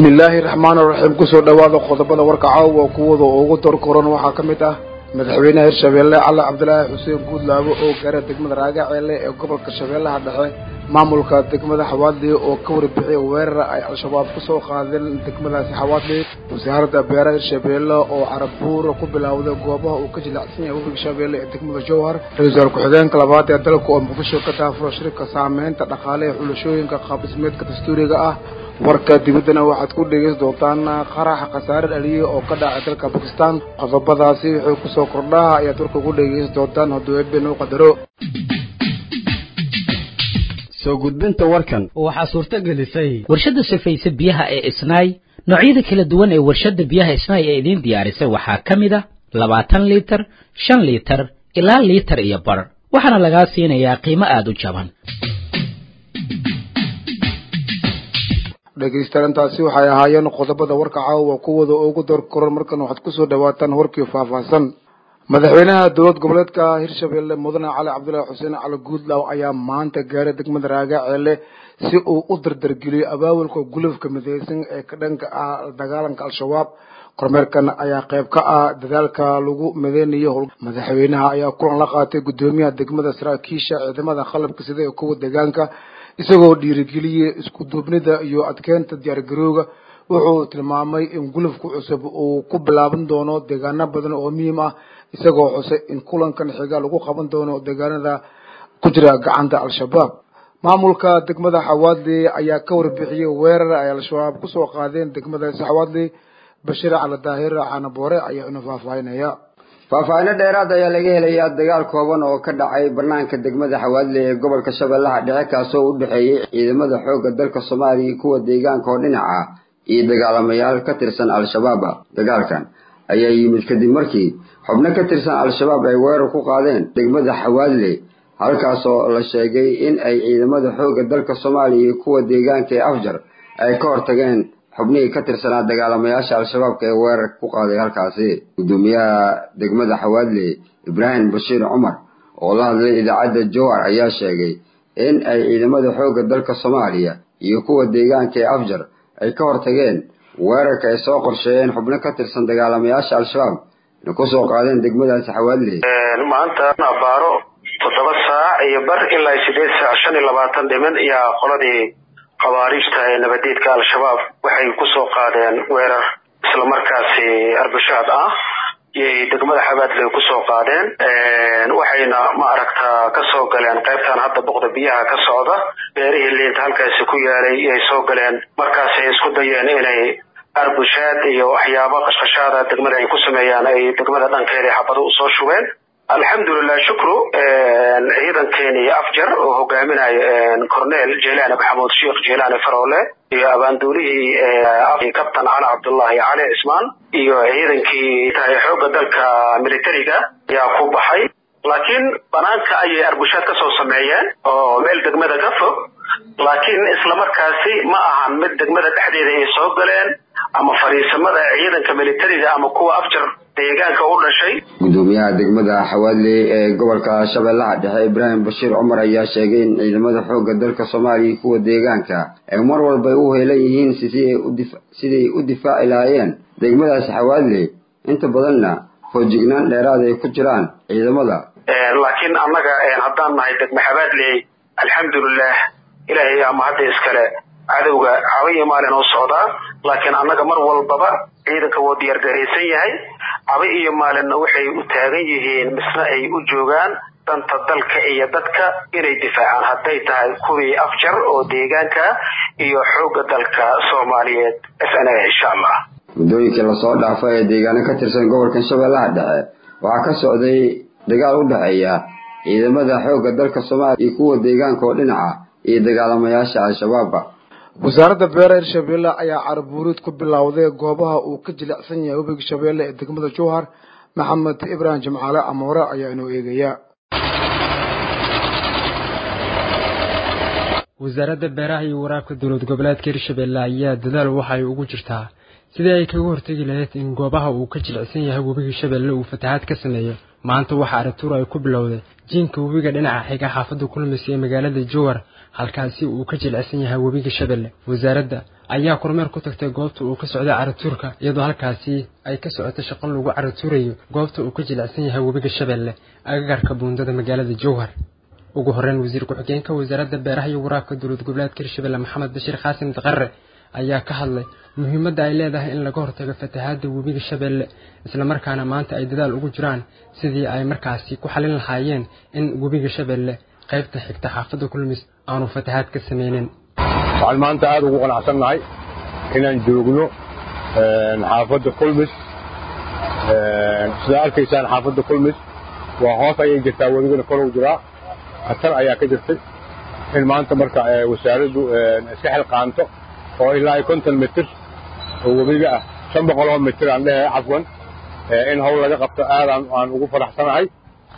bismi illaahi raxmaan raxiim kusoo dhawaada qodobada warka caawa kuwada ugu dor koran waxaa ka mid ah madaxweynaha hirshabeelle cali cabdilaahi xuseen guudlaabo oo gaara degmada raagaceele ee gobolka shabeellaha dhexe maamulka degmada xawaadli oo ka warbixiyay weerar ay al-shabaab kusoo qaadeen degmadaasi xawaadli wasaaradda beeraha hirshabeelle oo carabuur ku bilowday goobaha uu ka jilacsan yahay webiga shabeelle ee degmada jowhar ra-iisul ku-xigeenka labaad ee dalka oo muqdisho ka daafuro shirka saameynta dhaqaale ee xulashooyinka qaab-dhismeedka dastuuriga ah warka dibaddana waxaad ku dhegeysan doontaan qaraxa khasaare dhaliyay oo ka dhacay dalka bakistan qodobadaasi wuxuu kusoo kordhaha ayaad warka ku dhegeysan doontaan hadduu eebben u qadaro soo gudbinta warkan waxaa suurto gelisay warshadda sifaysa biyaha ee isnaay noocyada kala duwan ee warshadda biyaha isnaay ee idiin diyaarisay waxaa ka mid a labaatan liitar shan liitar ilaa liitar iyo bar waxaana lagaa siinayaa qiimo aada u jaban dhegaystayaantaasi waxay ahaayeen qodobada warka caawa kuwada ugu door koran markan waxaad kusoo dhawaataan warkii faahfaahsan madaxweynaha dowlad goboleedka hirshabeelle mudane cali cabdullaahi xuseen cali guudlaaw ayaa maanta gaaray degmada raagaceele si uu u dardargeliyo abaabulka gulufka mideysan ee ka dhanka ah dagaalanka al-shabaab kormeerkan ayaa qayb ka ah dadaalka lagu mideynayo howl madaxweynaha ayaa kulan la qaatay guddoomiyaha degmada saraakiisha ciidamada qalabka sida ee kuwa deegaanka isagoo dhiirigeliyey isku duubnida iyo adkeynta diyaargarowga wuxuu tilmaamay in gulufka cusub uu ku bilaaban doono deegaano badan oo muhiim ah isagoo xusay in kulankan xiga lagu qaban doono deegaanada ku jira gacanta al-shabaab maamulka degmada xawaadli ayaa ka warbixiyey weerar ay al-shabaab kusoo qaadeen degmadaasi xawaadli bashiir cali daahir canaboore ayaa ina faahfaahinaya faahfaahino dheeraad ayaa laga helayaa dagaal kooban oo ka dhacay banaanka degmada xawaadle ee gobolka shabeellaha dhexe kaasoo u dhexeeyey ciidamada xoogga dalka soomaaliya kuwa deegaanka oo dhinac ah iyo dagaalamayaal ka tirsan al-shabaab dagaalkan ayaa yimid kadib markii xubno ka tirsan al-shabaab ay weerar ku qaadeen degmada xawaadle halkaasoo la sheegay in ay ciidamada xoogga dalka soomaaliya iyo kuwa deegaanka ee afjar ay ka hortageen xubnihii ka tirsanaa dagaalamayaasha al-shabaabka ee weerar ku qaaday halkaasi guddoomiyaha degmada xawaadle ibraahim bashiir cumar oo la hadlay idaacadda jowhar ayaa sheegay in ay ciidamada xoogga dalka soomaaliya iyo kuwa deegaanka ee afjar ay ka hortageen weerarka ay soo qorsheeyeen xubno ka tirsan dagaalamayaasha al-shabaab inay kusoo qaadeen degmadaasi xawaadle maanta abaaro toddoba saac iyo bar ilaa sideed saac shan iyo labaatan dhiman ayaa qoladii khawaariijta ee nabadeedka al-shabaab waxay kusoo qaadeen weerar islamarkaasi arbashaad ah iyay degmada xabaadle kusoo qaadeen waxayna ma aragtaa kasoo galeen qaybtan hadda boqda biyaha ka socda beerihii liinta halkaasi ku yaalay iyay soo galeen markaasay isku dayeen inay arbushaad iyo waxyaabo qashqashaada degmada ay ku sameeyaan ay degmada dhankeeda xabado usoo shubeen alxamdulilah shukru ciidankeeni afjar oo hogaaminayo cornel jelani maxamuud sheikh jelani faroole iyo abaanduulihii kabtan cali cabdullahi cali cismaan iyo ciidankii tahay xoogga dalka militariga ayaa ku baxay laakiin banaanka ayay arbushaad kasoo sameeyeen oo meel degmada ka fog laakiin islamarkaasi ma ahan mid degmada dhexdeeda ay soo galeen ama fadhiisamada ciidanka militariga ama kuwa afjar deegaanka u dhashay guddoomiyaha degmada xawaadle ee gobolka shabeellaha dhexe ibraahim bashiir cumar ayaa sheegay in ciidamada xoogga dalka soomaaliya kuwa deegaanka ay mar walba u heelan yihiin siday u difaaci lahaayeen degmadaasi xawaadle inta badanna foojignaan dheeraad ay ku jiraan ciidamada laakiin annaga haddaan nahay degme xabaadley alxamdulilah ilaahay ama hadda iskale cadowga caba iyo maalin oo socdaa laakiin annaga mar walbaba ciidanka wuu diyaargaraysan yahay caba iyo maalinna waxay u taagan yihiin misna ay u joogaan danta dalka iyo dadka inay difaacaan hadday tahay kuwii afjar oo deegaanka iyo xoogga dalka soomaaliyeed s n a insha allah muddooyinkii lasoo dhaafo ee deegaano ka tirsan gobolkan shabeellaha dhexe waxaa ka socday dagaal u dhexeeya ciidamada xoogga dalka soomaaliya iyo kuwa deegaanka oo dhinaca iyo dagaalamayaasha al-shabaabba wasaaradda beeraha hirshabeelle ayaa carabuuriid ku bilowday goobaha uu ka jilicsan yahay webiga shabeelle ee degmada jowhar maxamed ibraahim jimcaale amoore ayaa inoo eegaya wasaaradda beeraha iyo waraabka dowlad goboleedka hirshabeelle ayaa dadaal waxay ugu jirtaa sidii ay kaga hortegi lahayd in goobaha uu ka jilicsan yahay webiga shabeelle uu fatahaad ka sameeyo maanta waxaa aragtuur ay ku bilowday jiinka webiga dhinaca xiga xaafadda kulmis ee magaalada jowhar halkaasi uu ka jilicsan yahay webiga shabeelle wasaaradda ayaa kormeer ku tagtay goobta uu ka socday caratuurka iyadoo halkaasi ay ka socotay shaqo lagu caratuurayo goobta uu ka jilicsan yahay webiga shabeelle agagarka buundada magaalada jowhar ugu horreyn wasiir ku-xigeenka wasaaradda beeraha iyo waraabka dowlad goboleedka hirshabelle maxamed bashiir qaasim daqare ayaa ka hadlay muhiimadda ay leedahay in laga hortago fatahaadda webiga shabeelle islamarkaana maanta ay dadaal ugu jiraan sidii ay markaasi ku xalin lahaayeen in webiga shabeelle qaybta xigta xaafadda kulmis aanu fatahaad ka sameynin waxaan maanta aada ugu qanacsannahay inaan joogno xaafadda kulmis sidaa arkaysaan xaafadda kulmis waa hoos ayay jirtaa webigana korow jiraa khatar ayaa ka jirtay in maanta marka wasaaraddu iska xilqaanto oo ilaa iyo konton mitir oo webiga ah shan boqol oo mitir aan dhehe cafwan in hawl laga qabto aad aan ugu faraxsanahay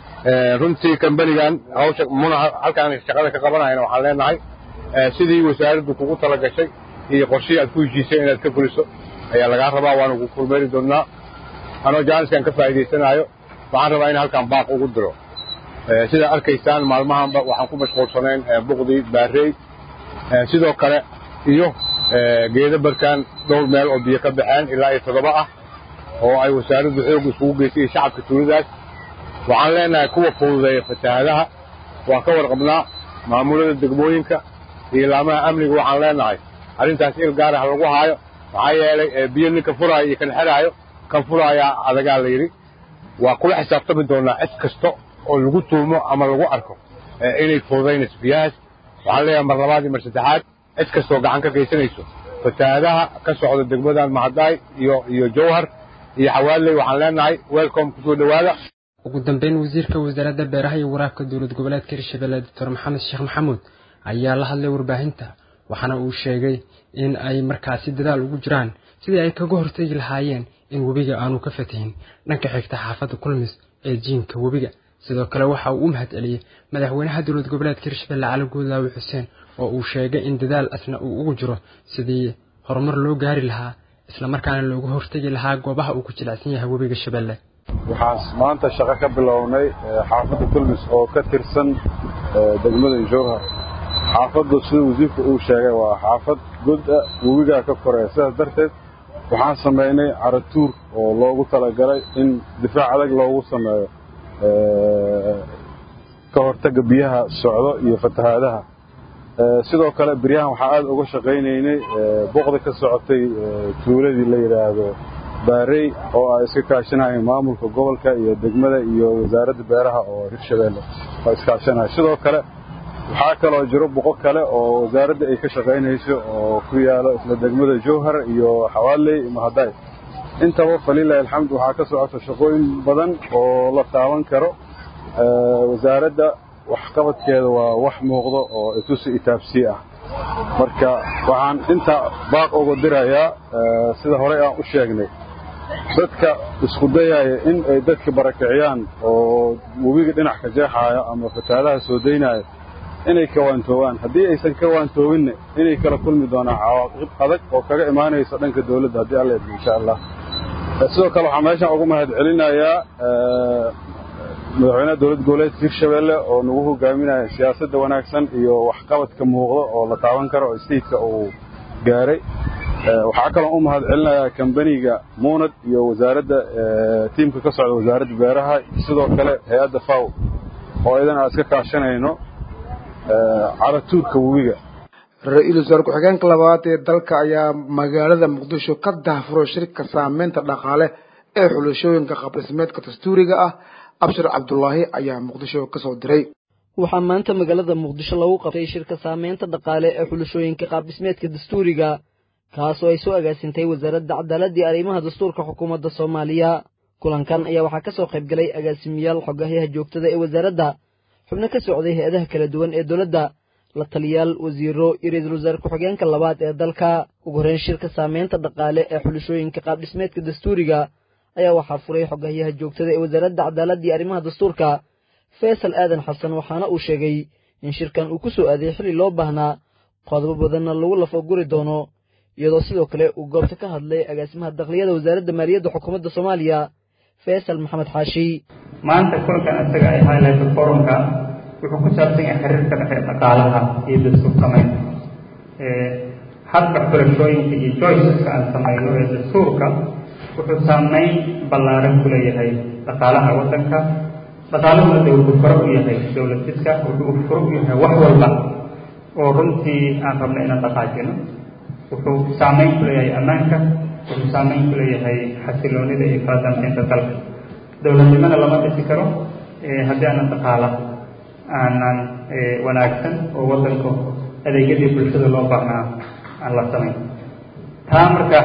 runtii kambanigan hawsha muna halkaan shaqada ka qabanayana waxaan leenahay sidii wasaaraddu kugu tala gashay iyo qorshihii aad ku heshiisay inaad ka fuliso ayaa lagaa rabaa waanu ku kulmeeri doonnaa anoo jaaniskan ka faa'iidaysanaayo waxaan rabaa in halkaan baaq ugu diro sidaa arkaysaan maalmahanba waxaan ku mashquulsanayn buqdii baarey sidoo kale iyo geeda barkaan dhowr meel oo biyo ka baxeen ilaa iyo toddoba ah oo ay wasaaraddu xoog iskugu geysay iyo shacabka tuuladaas waxaan leenahay kuwa fududeeya fatahaadaha waa ka warqabnaa maamulada degmooyinka iyo laamaha amniga waxaan leenahay arrintaas il gaarah lagu haayo maxaa yeelay biyo ninka furaayo iyo kan xelaayo kan furaayaa adagaa la yidhi waa kula xisaabtami doonaa cid kasta oo lagu tuumo ama lagu arko inay fududaynayso biyahaas waxaan leeyahay mar labaad iyo mar saddexaad cid kastoo gacan ka geysanayso fatahaadaha ka socda degmadan mahadaay iyo iyo jowhar iyo xawaaley waxaan leenahay welcome kusoo dhowaada ugu dambeyn wasiirka wasaaradda beeraha iyo waraabka dowlad goboleedka hirshabelle doctor maxamed sheekh maxamuud ayaa la hadlay warbaahinta waxaana uu sheegay in ay markaasi dadaal ugu jiraan sidii ay kaga hortegi lahaayeen in webiga aanu ka fatihin dhanka xigta xaafadda kulmis ee jiinka webiga sidoo kale waxa uu u mahad celiyey madaxweynaha dowlad goboleedka hirshabelle cali guudlaawi xuseen oo uu sheegay in dadaal asna uu ugu jiro sidii horumar loo gaari lahaa islamarkaana looga hortegi lahaa goobaha uu ku jilicsan yahay webiga shabeelle waxaan maanta shaqo ka bilownay xaafadda kulmis oo ka tirsan degmada jowhar xaafaddu sida wasiirku uu sheegay waa xaafad goda webigaa ka koreya sidaas darteed waxaan samaynay caratuur oo loogu talagalay in difaac adag loogu sameeyo ka hortagga biyaha socdo iyo fatahaadaha sidoo kale beryahan waxaa aada uga shaqaynaynay boqda ka socotay tuuladii la yidhaahdo baarey oo ay iska kaashanayeen maamulka gobolka iyo degmada iyo wasaaradda beeraha oo hirshabeelle oo iskaashanaya sidoo kale waxaa kaloo jiro boqo kale oo wasaaradda ay ka shaqaynayso oo ku yaalo isla degmada jowhar iyo xawaaley mahadaay intaba falilahi alxamd waxaa ka socota shaqooyin badan oo la taaban karo wasaaradda waxqabadkeeda waa wax muuqdo oo itusi itaabsii ah marka waxaan inta baaq uga dirayaa sida horey aan u sheegnay dadka isku dayaya in ay dadka barakiciyaan oo webiga dhinac ka jeexaaya ama fataadaha soo daynaya inay kawaantoobaan haddii aysan ka waantoobinna inay kala kulmi doonaan cawaaqib adag oo kaga imaanaysa dhanka dawladda haddii alla idmo insha allah sidoo kale waxaan meeshaan ugu mahad celinayaa madaxweynaha dowlad goboleedka hirshabeelle oo nagu hogaaminaya siyaasadda wanaagsan iyo waxqabadka muuqda oo la taaban karo oo staidka uu gaaray waxaa kaloo u mahad celinayaa kambaniga muunad iyo wasaaradda tiimka ka socda wasaaradda beeraha sidoo kale hay-adda faw oo idan aan iska kaashanayno caratuurka webiga ra-iisul wasaare ku-xigeenka labaad ee dalka ayaa magaalada muqdisho ka dahfuro shirka saameynta dhaqaale ee xulashooyinka qabdhismeedka dastuuriga ah abshir cabdulaahi ayaa muqdisho kasoo diray waxaa maanta magaalada muqdisho lagu qabtay shirka saameynta dhaqaale ee xulashooyinka qaabdhismeedka dastuuriga kaasoo ay soo agaasintay wasaaradda cadaaladii arrimaha dastuurka xukuumadda soomaaliya kulankan ayaa waxaa ka soo qayb galay agaasimiyaal xogahyaha joogtada ee wasaaradda xubno ka socday hay-adaha kala duwan ee dowladda la taliyaal wasiiro iyo ra-iisul wasaare ku-xigeenka labaad ee dalka ugu horreyn shirka saameynta dhaqaale ee xulashooyinka qaabdhismeedka dastuuriga ayaa waxaa furay xogahyaha joogtada ee wasaaradda cadaaladii arrimaha dastuurka faysal aadan xasan waxaana uu sheegay in shirkan uu ku soo aaday xilli loo baahnaa qodobo badanna lagu lafaguri doono iyadoo sidoo kale uu goobta ka hadlay agaasimaha dakliyada wasaaradda maaliyadda xukuumadda soomaaliya faysal maxamed xaashi maanta kulankan isaga ay highlight forumka wuxuu ku saabsan yahay xiriirka dhexe dhaqaalaha iyo dastuur samaynta habka xulashooyinka iyo joyceska aan samayno ee dastuurka wuxuu saameyn ballaaran ku leeyahay dhaqaalaha waddanka dhaqaaluhuna de wuxuu furo u yahay dowlad fiska wuxuu furo u yahay wax walba oo runtii aan rabno inaan dhaqaajino wuxuu saameyn ku leeyahay ammaanka wuxuu saameyn ku leeyahay xasiloonida iyo kala dambeynta dalka dowladnimana lama dhisi karo haddii aanan dhaqaala aanan wanaagsan oo waddanka adeegyadii bulshada loo baahnaa aan la samayn taa marka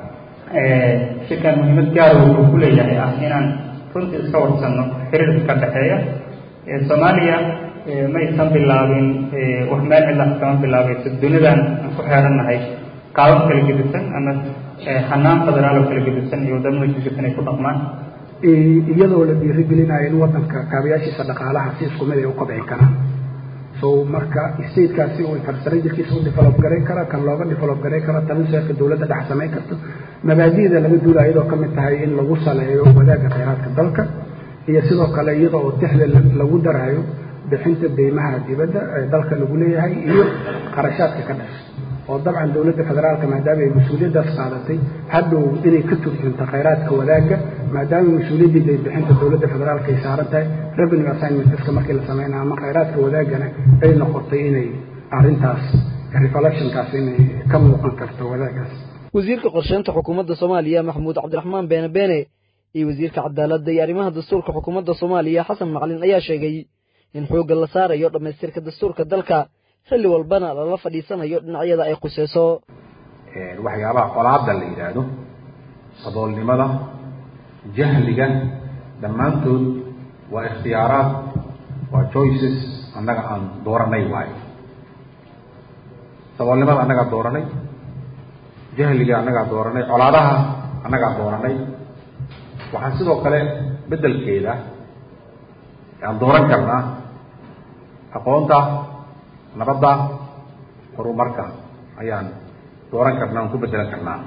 shirkan muhiimad gaara wuxuu ku leeyahay ah inaan runtii iska warsanno xiriirka ka dhexeeya soomaaliya maysan bilaabin wax meel cidla kama bilaabayso dunidan aan ku xeerannahay qaabab kala gedisan ama hanaan federaal oo kala gedisan iyo wadamada gedisan ay ku dhaqmaan iyadoo la dhiirigelinayo in wadanka kaabayaashiisa dhaqaalaha si isku mid ay u kobci karaan so marka statekaasi uu infrastructurekiisa u develop garayn kara kan looga develop garayn karo taliseerka dowladda dhex samayn karto mabaadi'da laga duula iyadoo ka mid tahay in lagu saleeyo wadaagga khayraadka dalka iyo sidoo kale iyada oo tixda lagu daraayo bixinta deymaha dibadda ee dalka lagu leeyahay iyo qarashaadka ka dhasha oo dabcan dowladda federaalka maadaama ay mas-uuliyaddaas qaadatay hadhow inay ka turjunto khayraadka wadaagga maadaama mas-uuliyaddii daybixinta dowladda federaalka ay saaran tahay revenue assignmentska markii la sameynaya ama khayraadka wadaaggana ay noqotay inay arrintaas reflectionkaas inay ka muuqan karto wadaaggaas wasiirka qorsheynta xukuumadda soomaaliya maxamuud cabdiraxmaan beene beene iyo wasiirka cadaaladda iyo arrimaha dastuurka xukuumadda soomaaliya xasan macalin ayaa sheegay in xoogga la saarayo dhammaystirka dastuurka dalka xilli walbana lala fadhiisanayo dhinacyada ay khuseyso waxyaabaha colaadda la yidhaahdo saboolnimada jahliga dhammaantood waa ikhtiyaaraad waa choices annaga aan dooranay waayo saboolnimada annagaa dooranay jahliga annagaa dooranay colaadaha annagaa dooranay waxaan sidoo kale beddelkeeda aan dooran karnaa aqoonta nabadda horumarka ayaan dooran karnaa aan ku beddelan karnaa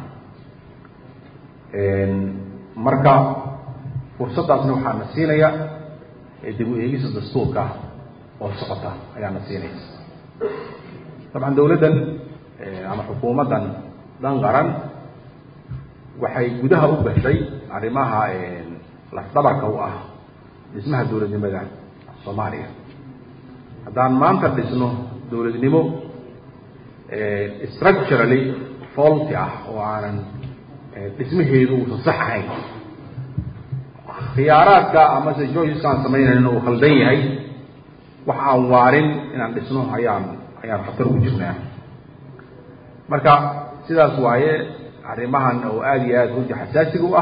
marka fursaddaasna waxaa na siinaya dib u eegisa dastuurka oo socota ayaa na siinaysa dabcan dawladdan ama xukuumaddan dhan qaran waxay gudaha u gashay arrimaha lafdabarka u ah dhismaha dowladnimada soomaaliya haddaan maanta dhisno dowladnimo structurally faulty ah oo aanan dhismaheedu uusan sax ahayn khiyaaraadka amase joyceska aan samaynayno uu khaldan yahay wax aan waarin inaan dhisno ayaan ayaan khatar ugu jirnaa marka sidaas waaye arrimahan oo aada iyo aada runtii xasaasiga u ah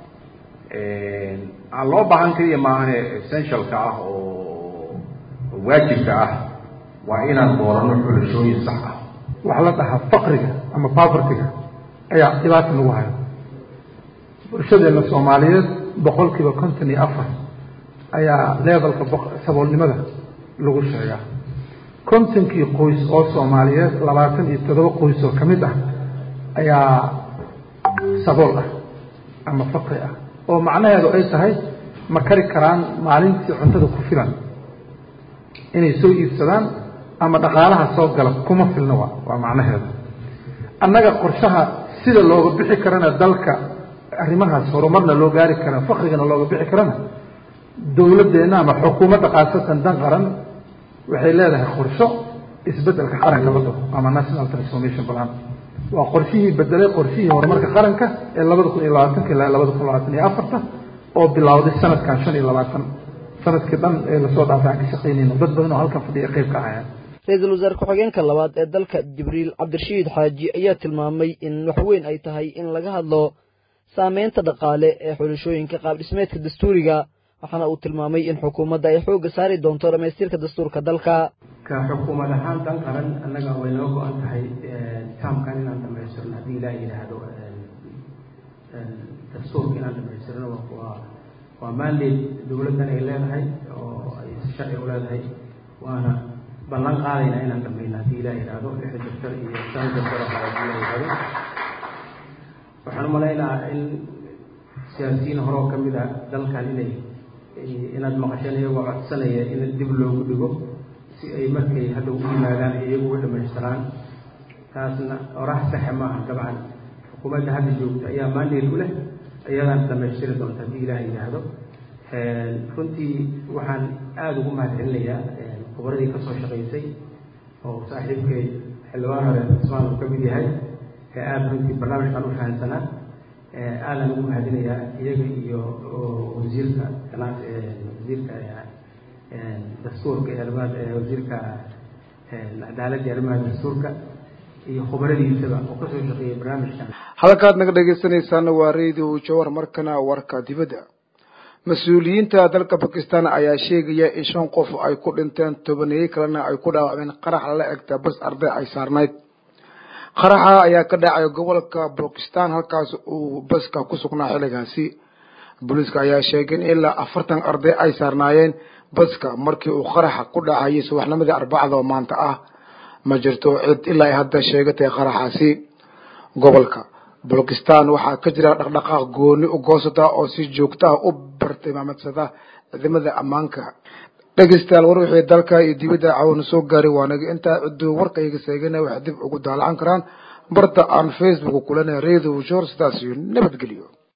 aan loo baahan keliya maahane essentialka ah oo waajibka ah waa inaan doorano xulashooyin sax ah waxaa la dhahaa faqriga ama povertyga ayaa dhibaata nagu hayo bulshadeena soomaaliyeed boqol kiiba konton iyo afar ayaa levelka saboolnimada lagu sheegaa kontonkii qoys oo soomaaliyeed labaatan iyo toddoba qoys oo ka mid ah ayaa sabool ah ama faqri ah oo macnaheedu ay tahay ma kari karaan maalintii cuntada ku filan inay soo iibsadaan ama dhaqaalaha soo gala kuma filna waa waa macnaheedu annaga qorshaha sida looga bixi karana dalka arrimahaas horumarna loo gaari kara faqrigana looga bixi karana dowladdeenna ama xukuumadda khaasatan dan qaran waxay leedahay qorsho isbeddelka qaranka la dhaho ama national transformation plan waa qorshihii bedelay qorshihii horumarka qaranka ee labada kun iyo labaatanka ilaa labada kun labaatan iyo afarta oo bilowday sanadkan shan iyo labaatan sanadkii dhan ee lasoo dhaafay aan ka shaqaynayno dad badan oo halkan fadhiya qayb ka ahayaan ra-iisul wasaare ku-xigeenka labaad ee dalka jibriil cabdirashiid xaaji ayaa tilmaamay in wax weyn ay tahay in laga hadlo saameynta dhaqaale ee xulashooyinka qaabdhismeedka dastuuriga waxaana uu tilmaamay in xukuumadda ay xoogga saari doonto dhammaystirka dastuurka dalka ka xukuumad ahaan dan qaran annaga way noo go-an tahay taamkan inaan dhamaystirno haddii ilaa yidhaahdo dastuurka inaan dhamaystirno waa waa mandate dowladdan ay leedahay oo ay sharci u leedahay waana ballan qaadayna inaan dhamayno haddii ilaa yidhaahdo lixda daftar iyo shan daftar oo kale haddii ilaa yidhaahdo waxaan umalaynaa in siyaasiyiin hore oo kamid ah dalkan inay inaad maqasheen iyagoo codsanaya in dib loogu dhigo si ay markay hadda u yimaadaan iyagu u dhamaystiraan taasna orax saxe maaha dabcan xukuumadda hadda joogta ayaa mandate u leh iyadaan dhamaystiri doonta haddii ilaah yidhaahdo runtii waxaan aada ugu mahad celinayaa khubradii kasoo shaqaysay oo saaxiibkay xildhibaan hore cusmaan uu ka mid yahay ee aada runtii barnaamijkan u fahansanaa aadaan ugu mahadinayaa iyaga iyo wasiirka ganacsi wasiirka dastuurka iyo arrimaha wasiirka cadaaladda iyo arrimaha dastuurka iyo khubaradiisaba oo kasoo shaqeeyay barnaamijkan halkaad naga dhegeysanaysaana waa radio jawar markana warka dibadda mas-uuliyiinta dalka bakistan ayaa sheegaya in shan qof ay ku dhinteen tobaneeye kalena ay ku dhaawacmeen qarax lala egta bas arday ay saarnayd qaraxa ayaa ka dhacay gobolka bakistan halkaas uu baska ku sugnaa xilligaasi booliiska ayaa sheegay in ilaa afartan arday ay saarnaayeen baska markii uu qaraxa ku dhacayay subaxnimadii arbacada oo maanta ah ma jirto cid ilaa ay hadda sheegatay qaraxaasi gobolka bakistan waxaa ka jira dhaqdhaqaaq gooni u goosata oo si joogtaha u bartilmaameedsada ciidamada ammaanka dhegeystayaal war wixii dalka iyo dibadda caawina soo gaaray waanaga intaa ciduu warkayga seegana waxay dib ugu daalacan karaan barta aan facebook kulana radio jor sidaas iyo nabadgelyo